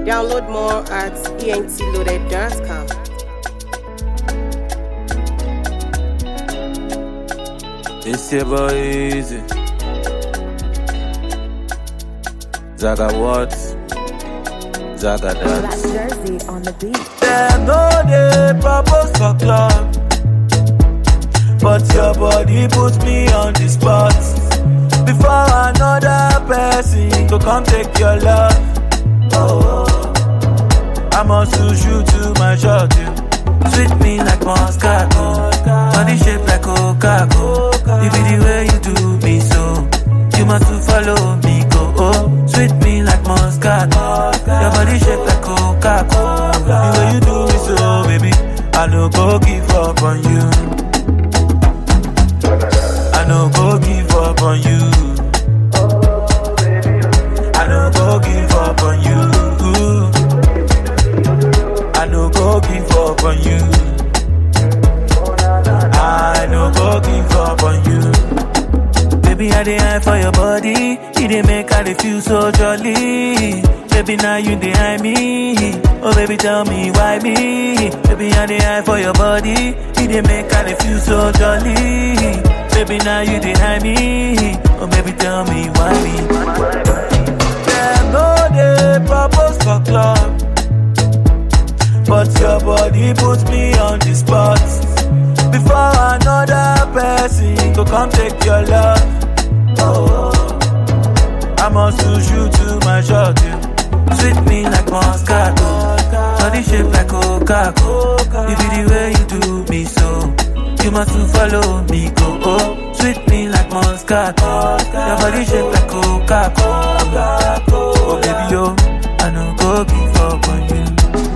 Download more at entloaded.com. It's your boy Easy. Zaga what? Zaga Black dance. jersey on the beat. Them no dey propose for club, but your body puts me on the spot. Before another person go come take your love. Oh, I must lose you to my shot. You sweet me like Moscato, body shape like Coca-Cola. You be the way you do me so. You must to follow me go. Oh, sweet me like Moscato, your body shape like Coca-Cola. The way you do me so, baby, I no go give up on you. I no go give up on you. I no go give up on you. I no go give up on you. I no go give up on you. Baby, I dey eye for your body. You dey make I dey feel so jolly. Baby, now you dey eye me. Oh, baby, tell me why me. Baby, I dey eye for your body. You dey make I dey feel so jolly. Baby, now you dey eye me. Oh, baby, tell me why me. Them no dey propose for club. But your body puts me on the spot. Before another person go come take your love. Oh, I must lose you to my shot. You sweet me like Moscato, body shape like Coca-Cola. You be the way you do me so. You must to follow me go. Oh, sweet me like Moscato, your body shape like Coca-Cola. Oh baby yo, I no go give up on you.